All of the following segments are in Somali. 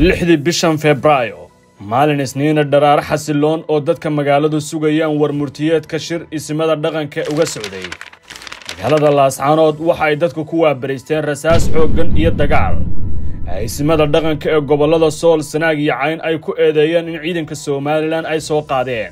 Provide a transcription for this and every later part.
lixdii bishan febraayo maalin isniina dharaaro xasiloon oo dadka magaaladu sugayaan war murtiyeedka shir isimada dhaqanka uga socday magaalada laascaanood waxa ay dadku ku waabaraysteen rasaas xooggan iyo dagaal ay isimada dhaqanka ee gobollada sool sanaag iyo cayn ay ku eedeeyeen in ciidanka somalilan ay soo qaadeen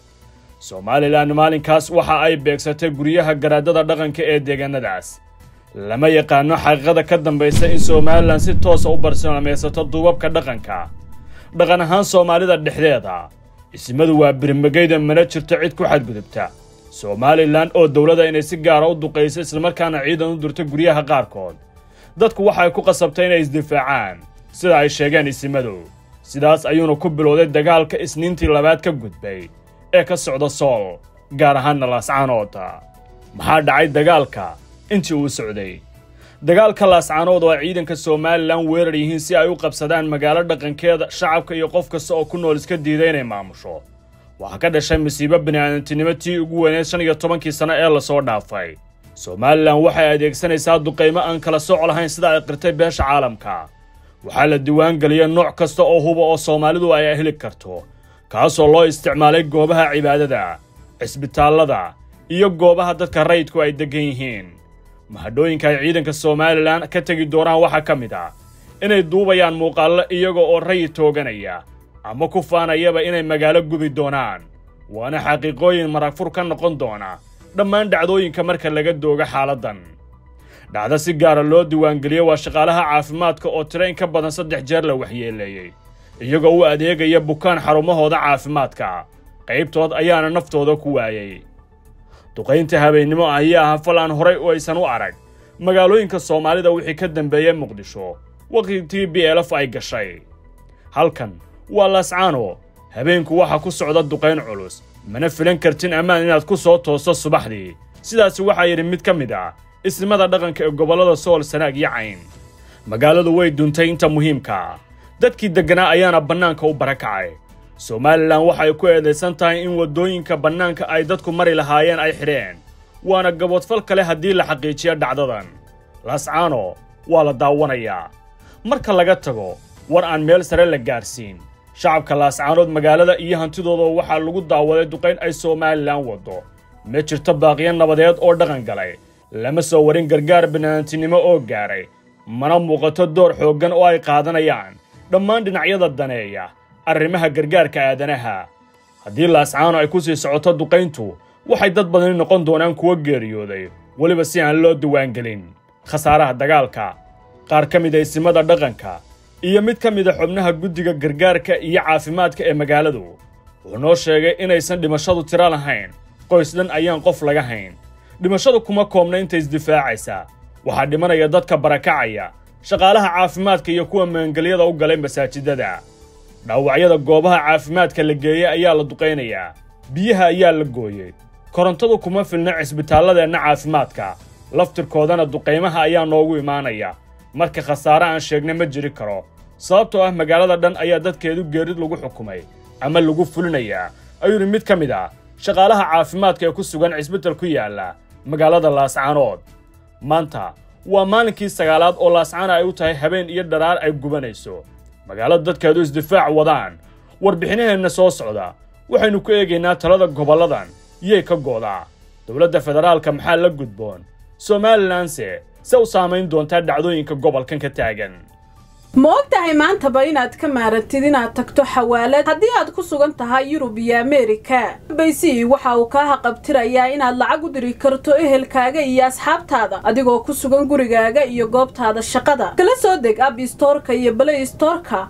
somalilan maalinkaas waxa ay beegsatay guryaha garaadada dhaqanka ee deegaanadaas lama yaqaano xaqiiqada ka dambaysa in somalilan si toosa u bartilmaamaysato duubabka dhaqanka dhaqan ahaan soomaalida dhexdeeda ismadu waa birmagayda mana jirto cid ku xadgudubta somalilan oo dowladda inay si gaara u duqayso islamarkaana ciidan u dirto guryaha qaarkood dadku waxay ku qasabtay inay isdifaacaan sida ay sheegeen isimadu sidaas ayuuna ku bilowday dagaalka isniintii labaad ka gudbay ee ka socda sool gaar ahaanna laascaanood maxaa dhacay dagaalka intii uu socday dagaalka laascaanood oo ay ciidanka somalilan weerar yihiin si ay u qabsadaan magaalo dhaqankeeda shacabka iyo qof kasta oo ku nool iska diiday inay maamusho waxaa ka dhashay masiibo bini'aadantinimo tii ugu weyneed shan iyo tobankii sano ee lasoo dhaafay somalilan waxay adeegsanaysaa duqaymo aan kala sooc lahayn sida ay qirtay beesha caalamka waxaa la diiwaangeliyay nooc kasta oo huba oo soomaalidu ay heli karto kaasoo loo isticmaalay goobaha cibaadada cisbitaallada iyo goobaha dadka rayidku ay deggan yihiin mahadhooyinka ay ciidanka somalilan ka tegi doonaan waxaa ka mid ah inay duubayaan muuqaallo iyaga oo rayid tooganaya ama ku faanayaba inay magaalo gubi doonaan waana xaqiiqooyin maragfur ka noqon doona dhammaan dhacdooyinka marka laga doogo xaaladdan dhacdo si gaara loo diiwaangeliyo waa shaqaalaha caafimaadka oo tiro in ka badan saddex jeer la waxyeeleeyey iyagoo u adeegaya bukaan xarumahooda caafimaadka qaybtood ayaana naftooda ku waayey duqaynta habeennimo ayaa ah fal aan horay u aysan u arag magaalooyinka soomaalida wixii ka dambeeyey muqdisho waqtigii b elf ay gashay halkan waa laascaano habeenku waxaa ku socda duqayn culus mana filan kartin ammaan inaad ku soo toosto subaxdii sidaasi waxaa yidhi mid ka mid ah isnimada dhaqanka ee gobollada sool sanaag iyo cayn magaaladu way duntay inta muhiimka dadkii degganaa ayaana bannaanka u barakacay somalilan waxay ku eedaysan tahay in waddooyinka bannaanka ay dadku mari lahaayeen ay xidheen waana gaboodfal kale haddii la xaqiijiyo dhacdadan laascaano waa la daawanayaa marka laga tago war aan meel sare la gaarsiin shacabka laascaanood magaalada iyo hantidooda waxaa lagu daawaday duqayn ay somalilan waddo ma jirto baaqiyo nabadeed oo dhaqan galay lama soo warin gargaar banaantinimo oo gaaray mana muuqato door xooggan oo ay qaadanayaan dhammaan dhinacyada daneeya arrimaha gargaarka aadanaha haddii laascaano ay ku sii socoto duqayntu waxay dad badani noqon doonaan kuwa geeriyooday weliba si aan loo diwaangelin khasaaraha dagaalka qaar ka mid a isimada dhaqanka iyo mid ka mida xubnaha guddiga gargaarka iyo caafimaadka ee magaaladu wuxuu noo sheegay inaysan dhimashadu tiro lahayn qoys dhan ayaan qof laga hayn dhimashadu kuma koobna inta isdifaacaysa waxaa dhimanaya dadka barakacaya shaqaalaha caafimaadka iyo kuwa maangelyada u galay masaajidada dhaawacyada goobaha caafimaadka la geeyey ayaa la duqaynayaa biyaha ayaa la gooyey korontadu kuma filna cisbitaalladeenna caafimaadka laftirkoodana duqaymaha ayaa noogu imaanaya marka khasaare aan sheegna ma jiri karo sababtoo ah magaalada dhan ayaa dadkeedu geerid lagu xukumay ama lagu fulinayaa ayuu yidhi mid ka mid ah shaqaalaha caafimaadka ee ku sugan cisbital ku yaalla magaalada laascaanood maanta waa maalinkii sagaalaad oo laascaana ay u tahay habeen iyo dharaar ay gubanayso magaalada dadkeedu isdifaac wadaan warbixinaheenna soo socda waxaynu ku eegaynaa talada gobolladan yay ka goodaa dowladda federaalka maxaa la gudboon somalilanse se u saamayn doontaa dhacdooyinka gobolkan ka taagan ma og tahay maantaba inaad ka maarantid inaad tagto xawaalad haddii aad ku sugan tahay yurub iyo ameerika baysi waxa uu kaa haqabtirayaa inaad lacag u diri karto ehelkaaga iyo asxaabtaada adigoo ku sugan gurigaaga iyo goobtaada shaqada kala soo deg ab istoorka iyo balay istoorka